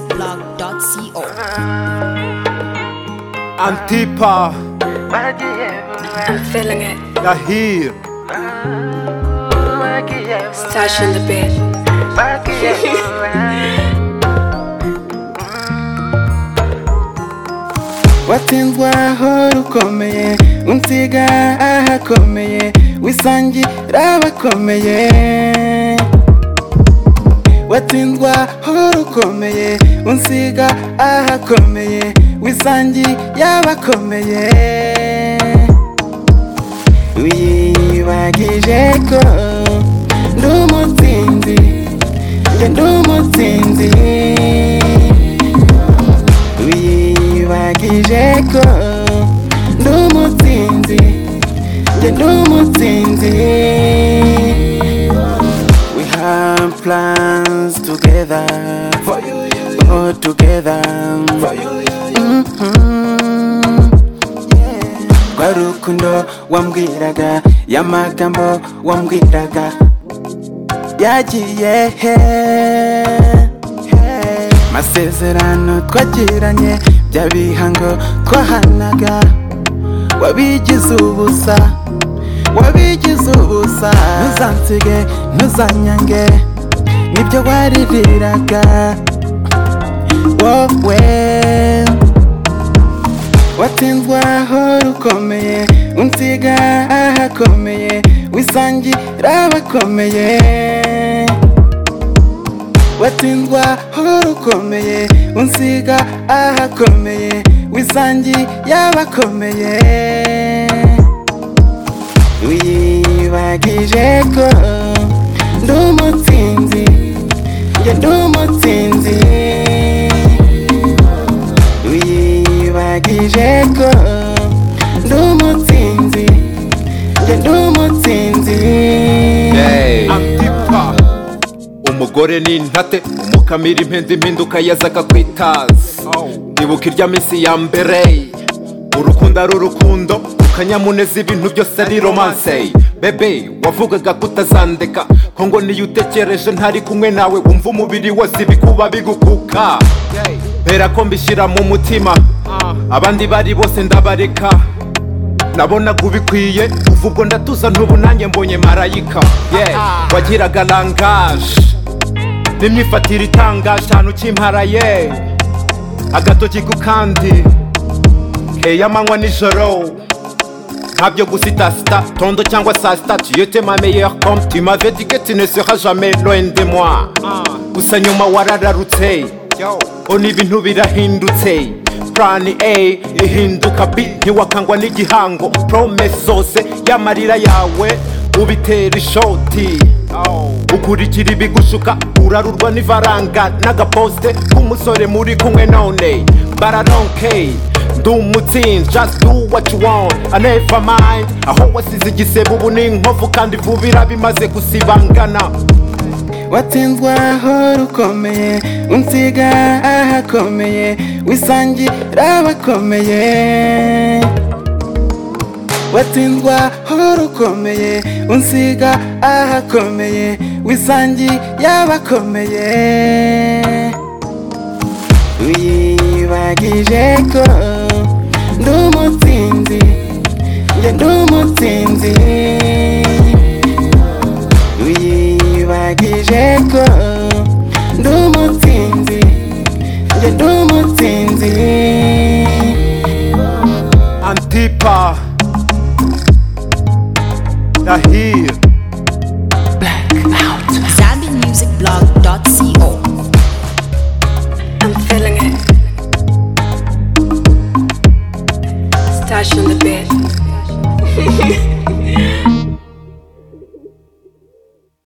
zambimusicblog.co Antipa, I'm feeling it. jag är här. Stash in the bed. watsinzwe aho rukomeye unsiga ahakomeye wisangira abakomeye watsinzwe aho rukomeye unsiga ahakomeye wisangira abakomeye wiyibagije ko ndi umutsinzi njye ndi umutsinzi wiyibagije ko ndi umutsinzi njye ndi umutsinzi we have plans together for you all together for you rwa rukundo wambwiraga y'amagambo wambwiraga yagiye he masezerano twagiranye by'abihango twahanaga wabigize ubusa wabigize ubusa ntuzansige ntuzanyange nibyo waririraga wowe watsinzwe aho rukomeye unsiga ahakomeye wisangira abakomeye watsinzwe aho rukomeye unsiga ahakomeye wisangi y'abakomeye wiyibagije ko ndi umutsinzi njye ndi umutsinzi wiyibagije ko ndi umutsinzi njye ndi umutsinzi Antipa, umugore ni intate umukamira impenzi impinduka yaza akakwitaza ndibuka irya minsi ya mbere urukundo ari urukundo ukanyamuneza ibintu byose ari romanse bebe wavugaga ko utazandeka ko ngo niyo utekereje ntari kumwe nawe wumva umubiri wose ibikuba bigukuka mpera ko mbishyira mu mutima abandi bari bose ndabareka nabonaga ubikwiye kuva ubwo ndatuza ntubu nanjye mbonye marayika yeah. wagiraga langaje n'imyifatire itangaje ahantu ukimparaye agatoki ku kandi keya amanywa nijoro nkabyo gusitasita tondo cyangwa saa sita tuyete ma meilleur compte tu m'avais dit que tu ne seras jamais loin de moi gusa nyuma warararutse ona ibintu birahindutse plan a ihinduka b ntiwakangwa n'igihango promese zose y'amarira yawe ubitera ishoti ukurikira ibigushuka urarurwa n'ifaranga n'agaposite k'umusore muri kumwe none bararonke ndi umutsinzi just do what you want I never mind aho wasize igisebo ubu ni inkovu kandi vuba irabimaze gusibangana watsinzwe aho rukomeye unsiga ahakomeye wisangira abakomeye watsinzwe aho rukomeye unsiga ahakomeye wisangira abakomeye wiyibagije ko ndi umutsinzi njye ndi umutsinzi wiyibagije ko ndi umutsinzi njye ndi umutsinzi Antipa, jag är här. zambimusicblog.co I'm feeling it. Stash in the bed.